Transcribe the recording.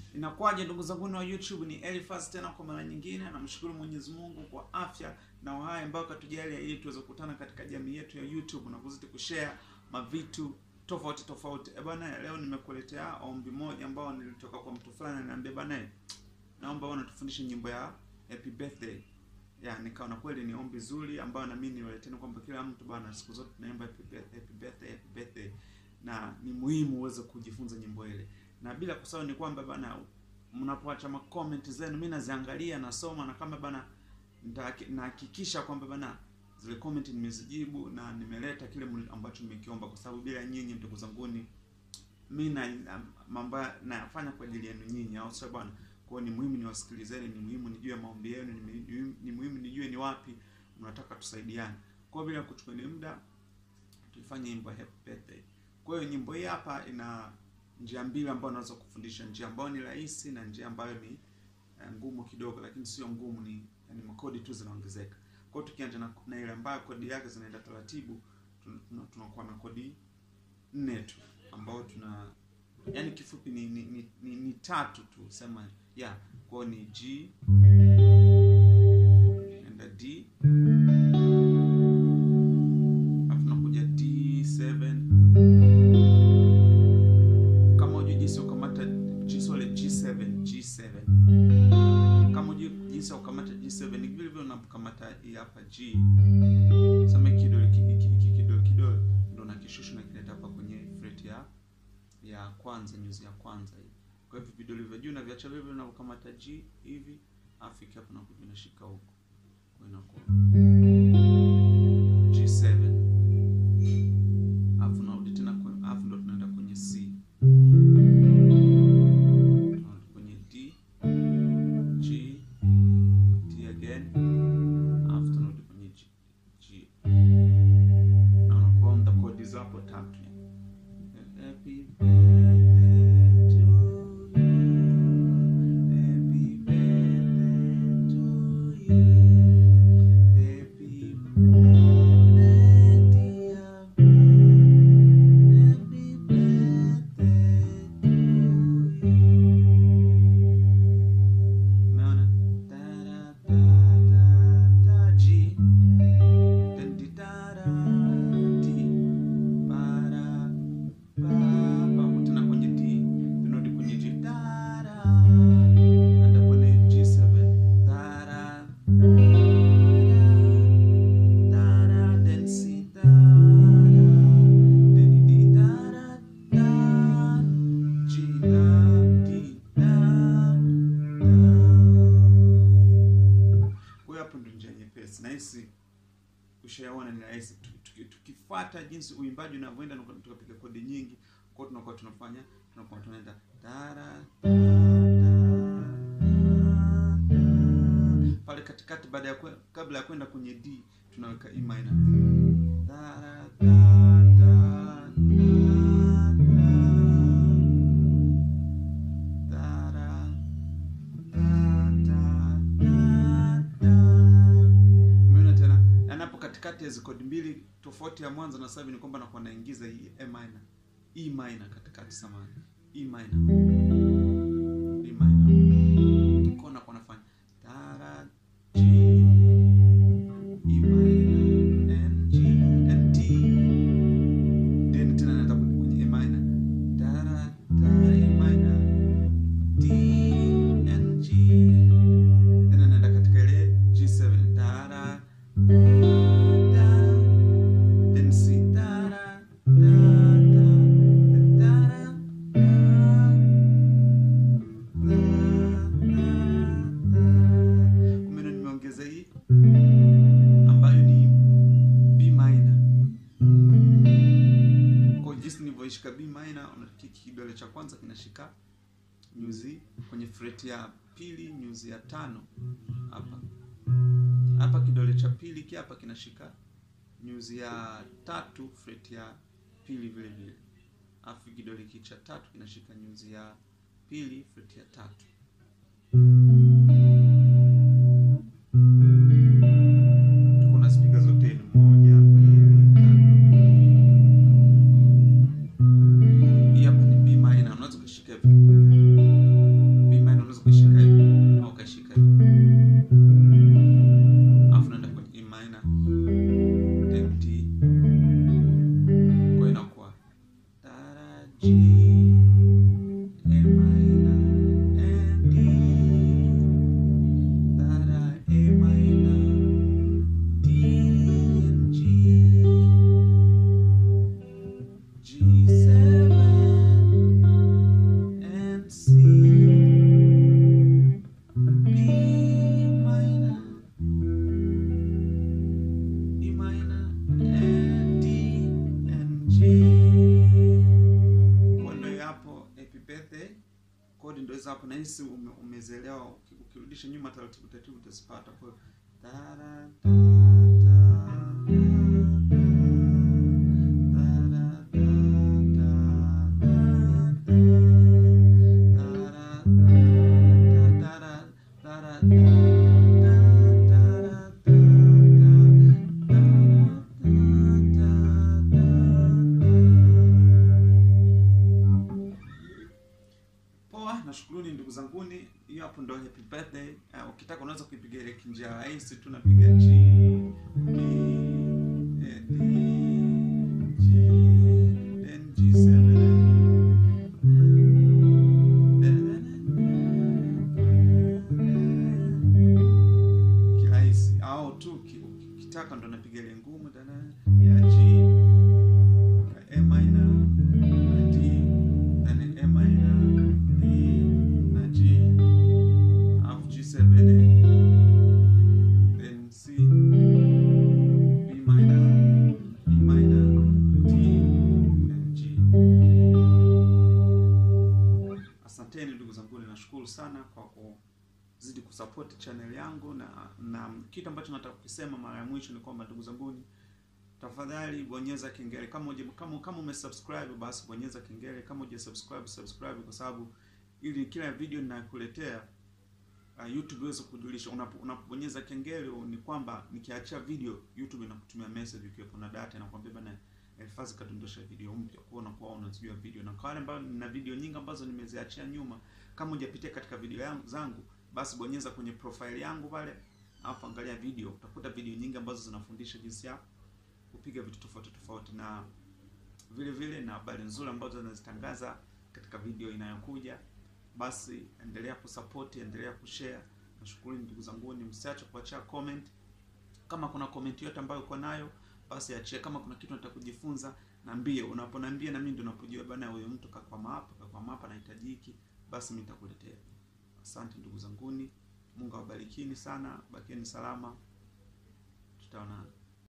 Inakuwaje ndugu zangu wa YouTube, ni Elifas tena kwa mara nyingine. Namshukuru Mwenyezi Mungu kwa afya na uhai ambao katujalia ili tuweze kukutana katika jamii yetu ya YouTube na kuzidi kushare mavitu tofauti tofauti. Eh bwana, leo nimekuletea ombi moja ambao nilitoka kwa mtu fulani ananiambia bwana, naomba wewe unatufundishe nyimbo ya Happy Birthday. Ya, nikaona kweli ni ombi zuri ambayo na mimi niwaleteni kwamba kila mtu bwana, siku zote tunaimba happy birthday, happy birthday, happy birthday na ni muhimu uweze kujifunza nyimbo ile na bila kusahau ni kwamba bana, mnapoacha ma comment zenu mimi naziangalia, nasoma na kama bana, nahakikisha kwamba bana zile comment nimezijibu na nimeleta kile ambacho mmekiomba, kwa sababu bila nyinyi ndugu zanguni mimi na mambo nayafanya kwa ajili yenu nyinyi, au sio bwana? Kwa hiyo ni muhimu niwasikilizeni, ni muhimu nijue maombi yenu, ni muhimu nijue ni wapi mnataka tusaidiane. Kwa hiyo bila kuchukua muda, tuifanye nyimbo happy birthday. Kwa hiyo nyimbo hii hapa ina njia mbili ambayo naweza kufundisha, njia ambayo ni rahisi na njia ambayo ni uh, ngumu kidogo, lakini sio ngumu, ni yani makodi tu zinaongezeka. Kwa hiyo tukianza na, na ile ambayo kodi yake zinaenda taratibu, tunakuwa na kodi nne tu ambao tuna yani kifupi ni ni, ni, ni, ni tatu tu sema ya yeah. Kwa hiyo ni G enda D alafu tunakuja D7 G7 kama ujui jinsi ya kukamata G7 ni vile vile unapokamata hii hapa G, sema kidole kidole kidole ndio unakishusha na kileta hapa kwenye fret ya ya kwanza, nyuzi ya kwanza hii. Kwa hivyo vidole vya juu na viacha vile vile unapokamata G hivi, afu hapo na kuja unashika huko, kwa inakuwa G7, afu narudi tena, afu ndo tunaenda kwenye C nahisi ushaona ni rahisi. Tukifuata jinsi uimbaji unavyoenda, tukapiga kodi nyingi, kwa tunakuwa tunafanya tunakuwa tunaenda tara pale katikati, baada ya kabla ya kwenda kwenye D tunaweka E minor tara katikati ya kodi mbili tofauti ya mwanzo na sasa hivi ni kwamba nakuwa naingiza hii A minor, E minor katikati samani, E minor, E minor kwa nakuwa nafanya tara G E minor N G N T, then tena naenda kwenye A minor tara tara E minor D N G, then naenda katika ile G7 tara Shika B minor, unakiki kidole cha kwanza kinashika nyuzi kwenye fret ya pili, nyuzi ya tano hapa hapa, kidole cha pili ki hapa kinashika nyuzi ya tatu fret ya pili vile vile, afu kidole hiki cha tatu kinashika nyuzi ya pili fret ya tatu. Kuna spika zote ni moja, mbili, tatu. Hii hapa ni B minor, unaweza kushika hivi kodi ndio hizo hapo, na hisi ume, umezielewa. Uki- Ukirudisha nyuma taratibu taratibu utazipata. Kwa hiyo da- da- da- da- Poa, nashukuruni ndugu zanguni. Hiyo hapo ndo happy birthday. Uh, ukitaka unaweza kuipiga ile kinjia rahisi tu, napiga G D eh, D G then G7 kirahisi, au tu ki- ukitaka ndo napiga ile ngumu dada ya G ya A minor na D then A minor D na G alafu G7 then C B minor E minor D then G. Asanteni ndugu zangu, nashukuru sana kwa kuzidi kusupport channel yangu, na na kitu ambacho nataka kukisema mara ya mwisho ni kwamba ndugu zanguni, tafadhali bonyeza kengele kama uje, kama kama umesubscribe basi bonyeza kengele, kama uje subscribe subscribe, kwa sababu ili kila video ninakuletea uh, YouTube iweze kujulisha. Unapo- Unapobonyeza kengele ni kwamba nikiachia video YouTube inakutumia message ukiwepo na data, inakwambia bana Elfazi kadondosha video mpya, kwa unakuwa unazijua video. Na kwa wale ambao nina video nyingi ambazo nimeziachia nyuma, kama hujapitia katika video yangu zangu, basi bonyeza kwenye profile yangu pale, alafu angalia video, utakuta video nyingi ambazo zinafundisha jinsi ya kupiga vitu tofauti tofauti, na vile vile na habari nzuri ambazo nazitangaza katika video inayokuja. Basi endelea kusupport, endelea kushare. Nashukuru ndugu zangu, ni msiache kuachia comment. Kama kuna comment yote ambayo uko nayo basi achia. Kama kuna kitu nataka kujifunza, niambie. Unaponiambia na mimi ndio napojua bana, huyo mtu kakwama hapa, kakwama hapa, nahitaji hiki, basi mimi nitakuletea. Asante ndugu zanguni, Mungu awabarikini sana, bakieni salama, tutaonana.